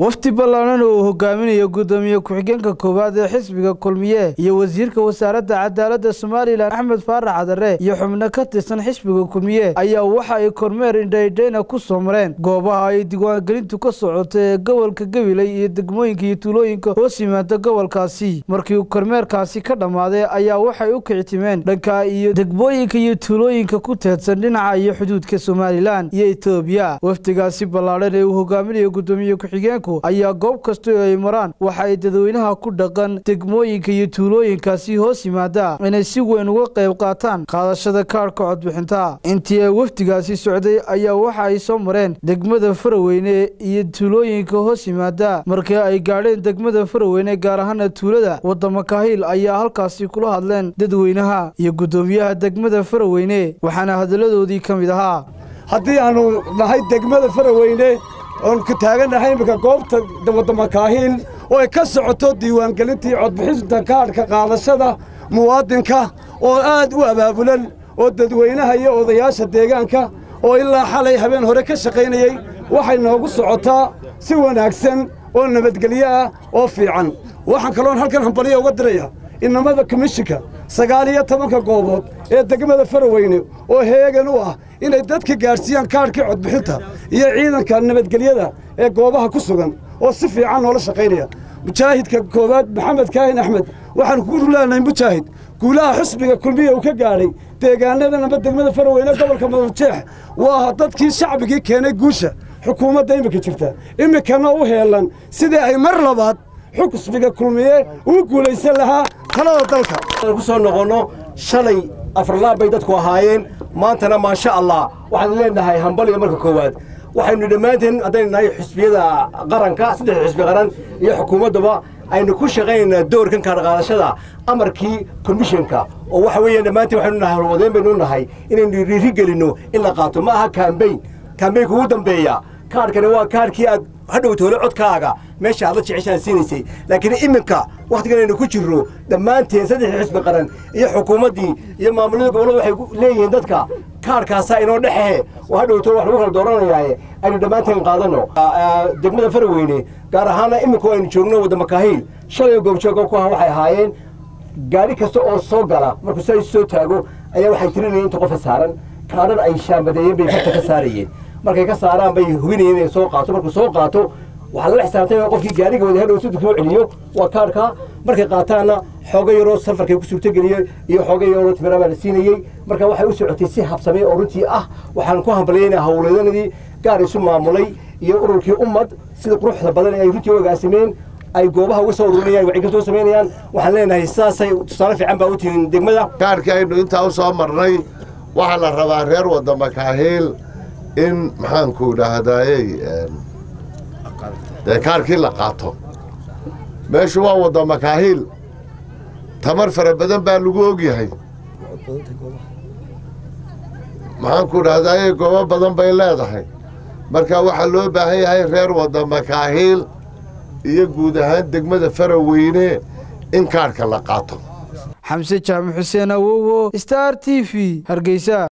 wafdi ballaaran oo uu hogaaminayo guddoomiye ku-xigeenka koowaad ee xisbiga kulmiye iyo wasiirka wasaaradda cadaaladda somalilan axmed faarax cadare iyo xubno ka tirsan xisbiga kulmiye ayaa waxa ay kormeer indhaydhayna ku soo mareen goobaha ay diiwaangelintu ka socota ee gobolka gabiley iyo degmooyinka iyo tuulooyinka hoos yimaada gobolkaasi markii uu kormeerkaasi ka dhammaaday ayaa waxay u kicitimeen dhanka iyo degmooyinka iyo tuulooyinka ku teedsan dhinaca iyo xuduudka somalilan iyo etoobiya wafdigaasi ballaadhan ee uu hogaaminayo guddoomiye ku-xigeenku ayaa goob kasta oo ay maraan waxa ay dadweynaha ku dhaqan degmooyinka iyo tuulooyinkaasi hoos yimaada inay si weyn uga qayb qaataan qaadashada kaadhka codbixinta intii ay wafdigaasi socday ayaa waxa ay soo mareen degmada faraweyne iyo tuulooyinka hoos yimaada markii ay gaadheen degmada faraweyne gaar ahaana tuulada wadamo kahiil ayaa halkaasi kula hadleen dadweynaha iyo guddoomiyaha degmada faraweyne waxaana hadalladoodii ka mid ahaa haddii aanu nahay degmada faraweyne oon ku taagannahay iminka goobta waddamakaahiil oo ay ka socoto diiwaangelintii codbixinta kaadhka qaadashada muwaadinka oo aad u abaabulan oo dadweynaha iyo odayaasha deegaanka oo ilaa xalay habeen hore ka shaqaynayey waxay noogu socotaa si wanaagsan oo nabadgelyo ah oo fiican waxaan kaloon halkan hambaliya uga diraya inamada komishinka sagaal iyo tobanka goobood ee degmada faraweyne oo heegan u ah inay dadka gaadhsiiyaan kaadhkii codbixinta iyo ciidanka nabadgelyada ee goobaha ku sugan oo si fiican noola shaqaynaya mujaahidka koowaad maxamed kaahin axmed waxaanu kugu leenahay mujaahid guulaha xusbiga kulmiya uu ka gaadhay deegaanadan amba degmada faraweyne gobolka madaljeex waa dadkii shacbigii keenay guusha xukuumadda iminka jirta iminkana u heelan sidii ay mar labaad xusbiga kulmiye uu guulaysan lahaa talada dalka ku soo noqonno shalay afarlaab bay dadku ahaayeen maantana maasha allah waxaan leenahay hambaliga marka koowaad waxaynu dhammaanteen haddaynu nahay xusbiyada qaranka saddex xusbi qaran iyo xukuumaddaba aynu ku shaqaynaynaa doorkan kaadhaqaadashada amarkii komishinka oo waxa weeyaan dhammaanteen waxaynu nahay halwadeen baynu nahay inaynu dhiiri gelinno in la qaato ma aha kaambayn kaambaynka ugu dambeeya kaadhkani waa kaadhkii aad hadhow toole codkaaga meesha aad la jeceshaad siinaysay laakiin iminka wakhtigan aynu ku jirro dhammaanteen saddexdii xisbi qaran iyo xukuumaddii iyo maamulada gobollada waxay leeyihiin dadka kaadhkaasaa inoo dhexehe oo hadhow toole wax lagu kala dooranayaaye aynu dhammaanteen qaadanno degmada faraweyne gaar ahaana iminku aynu joogno waddamakaahiil shalay goobjooga ku ah waxay ahaayeen gaadhi kasta oo soo gala markuu saa soo taago ayaa waxay tirinayeen inta qofa saaran kaadhan ay shaambadeeyeen bay farta ka saarayeen markay ka saaraan bay hubinayeen inay soo qaato markuu soo qaato waxaa lala xisaabtay qofkii gaariga wada hadhow siduu kuu celiyo waa kaadhka markay qaataanna xooga yaroo safarkay ku suurtogeliye iyo xooga yaroo timira baa la siinayey marka waxay u socotay si habsamay oo runtii ah waxaan ku hambaliyayna howleedanadii gaar isu maamulay iyo ururkii ummad sida quruxda badan ay runtii u agaasimeen ay goobaha uga soo ururinayaan wacyigelin soo samaynayaan waxaan leenahay sidaasay tusaale fiican baa u tihiin degmada kaarkii aynu intaa u soo marnay waxaa la rabaa reer waddamakaahiil in maxaanku idhaahdayey dee kaarkii la qaato meeshu waa waddamakaahiil tamar fara badan baa lagu ogyahay maxaanku idhahdayey goobo badan bay leedahay marka waxaa loo baahan yahay reer waddamakaahiil iyo guud ahaan degmada faraweyne in kaarhka la qaato xamse jaamac xuseen awowo star t v hargeysa